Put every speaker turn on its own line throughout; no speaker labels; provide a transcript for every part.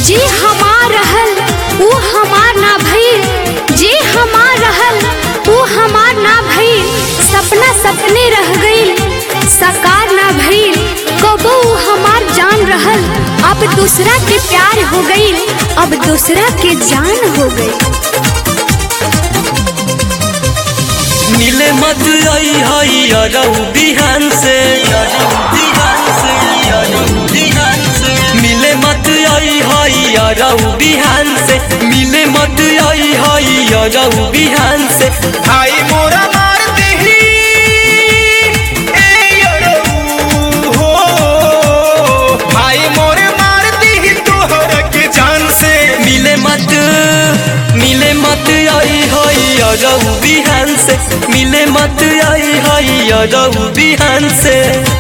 जे हमार रहल ऊ हमार ना भइल जे हमार रहल ऊ हमार ना भइल सपना सपने रह गइल साकार ना भइल कबो ऊ हमार जान रहल अब दूसरा के प्यार हो गइल अब दूसरा के जान हो गइल
मिले मत आई हई अरऊ बिहान से मिले मत आई हई अरऊ बिहान से मिले मत आई हई अरऊ बिहान से
भाई मोरा मार देही ए अरऊ हो भाई मोरे मार देही तोहर के जान से
मिले मत मिले मत आई हई अरऊ बिहान से मिले मत आई हई अरऊ बिहान से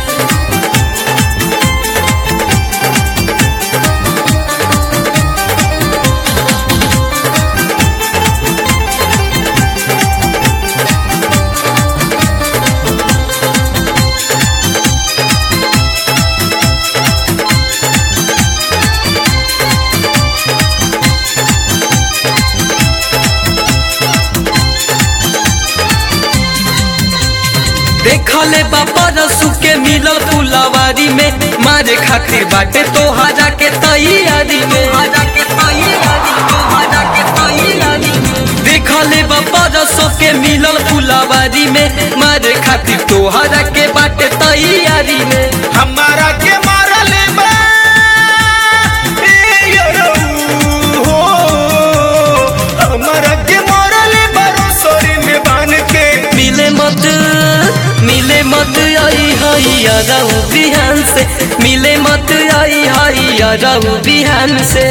देखले बापा रसू के मिलल फुलवारी में मारे खातिर बाटे तोहरा के तैयारी में देखले बापा रसू के मिलल फुलवारी में मारे खातिर तोहरा के बाटे तैयारी में
हमारा के मारा ले बा ए अरऊ हो हमारा के मारा ले बा सरी में बांध के
मिले मत मिले मत आई हई अरऊ बिहान से मिले मत आई हई अरऊ बिहान से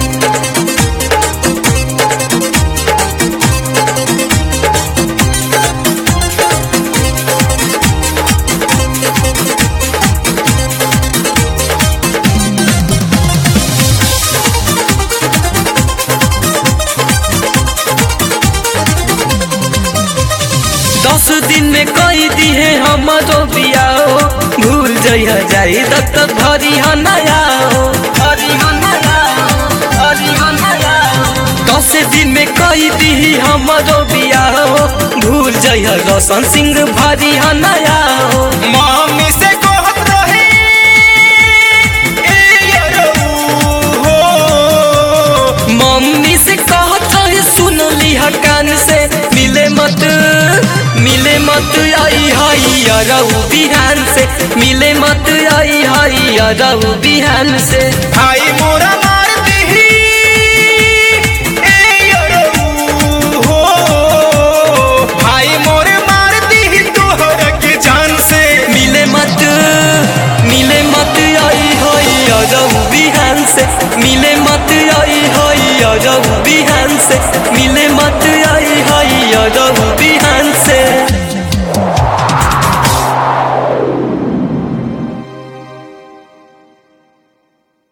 दस दिन में कई दी है हमारो बियाहो भूल जइह जाई दत्त भरी ह नया हो भरी ह नया हो, भरी ह नया हो। दस दिन में कई दी हमारो बियाहो भूल जइह रोशन सिंह भरी ह नया हो
मम्मी से कहत रहे ए अरऊ हो
मम्मी से कहत रहे सुन लिहा कान से मिले मत मिले मत आई हई अरऊ बिहान से मिले मत आई हई अरऊ बिहान से
भाई मोरा मार देही ए अरऊ हो भाई मोरे मार देही तोहर के जान से
मिले मत मिले मत आई हई अरऊ बिहान से मिले मत आई हई अरऊ बिहान से मिले मत आई हई अरऊ बिहान से